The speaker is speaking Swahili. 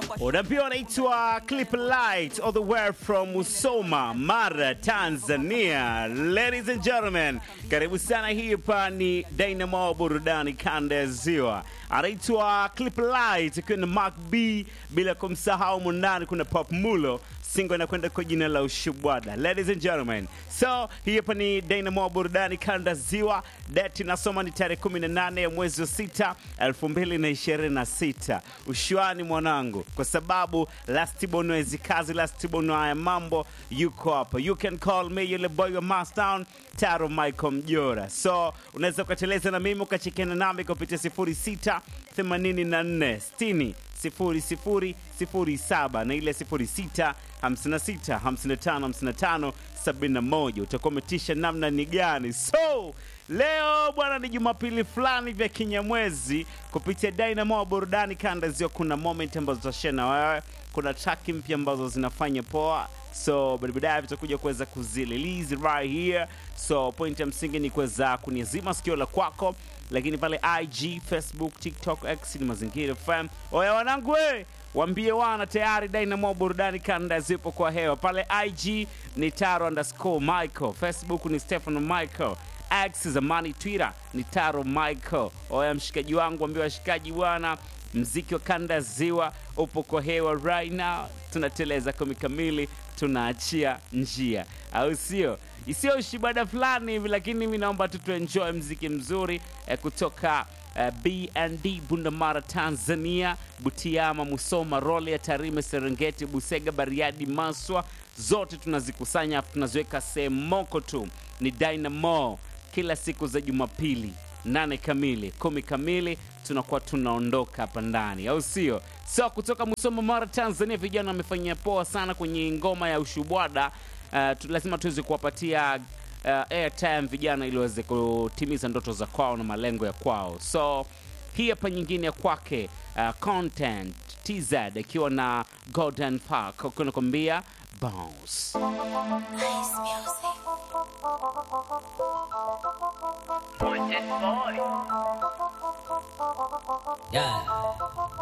Unaambiwa anaitwa Clip Light all the way from Musoma, Mara, Tanzania. Ladies and gentlemen, karibu sana. Hii hapa ni Dynamo burudani kanda ya Ziwa. Anaitwa Clip Light kuna Mark B, bila kumsahau mundani kuna Pop Mulo singo inakwenda kwa jina la Ushubwada. Ladies and gentlemen, so hii hapa ni Dynamo burudani kanda ziwa. Date nasoma ni tarehe 18 ya mwezi wa 6 2026. Ushwani mwanangu, kwa sababu Lastborn wezi kazi, Lastborn haya mambo yuko hapa. You can call me yule boy wa Mastown Taro Michael Mjora. So unaweza ukateleza na mimi ukachekiana nami kupitia 06 84 60 sifuri sifuri sifuri saba na ile sifuri sita hamsini na sita hamsini na tano hamsini na tano sabini na moja utakuwa umetisha namna ni gani so leo bwana ni jumapili fulani vya kinyamwezi kupitia dynamo burudani kanda zio kuna moment ambazo tutashare na wewe kuna track mpya ambazo zinafanya poa so baadaye vitakuja kuweza kuzililizi right here so point ya msingi ni kuweza kuniazima sikio la kwako lakini pale ig facebook tiktok x ni mazingira fm oya wanangu we wambie wana tayari dynamo burudani kanda zipo kwa hewa pale ig ni taro underscore michael facebook ni stefano michael x zamani twitter ni taro michael oya mshikaji wangu ambie washikaji bwana mziki wa kanda ziwa upo kwa hewa right now tunateleza kumi kamili tunaachia njia au sio isiyo ushibada fulani hivi lakini mi naomba tu tuenjoy mziki mzuri eh, kutoka eh, bnd bundamara tanzania butiama musoma role ya tarime serengeti busega bariadi maswa zote tunazikusanya afu tunaziweka sehemu moko tu ni dynamo kila siku za jumapili nane kamili kumi kamili tunakuwa tunaondoka hapa ndani au sio so kutoka musoma mara tanzania vijana wamefanyia poa sana kwenye ngoma ya ushubwada uh, tu, lazima tuweze kuwapatia uh, airtime vijana ili waweze kutimiza ndoto za kwao na malengo ya kwao so hii hapa nyingine ya kwake uh, content tz akiwa na golden park kunakwambia bounce Yeah.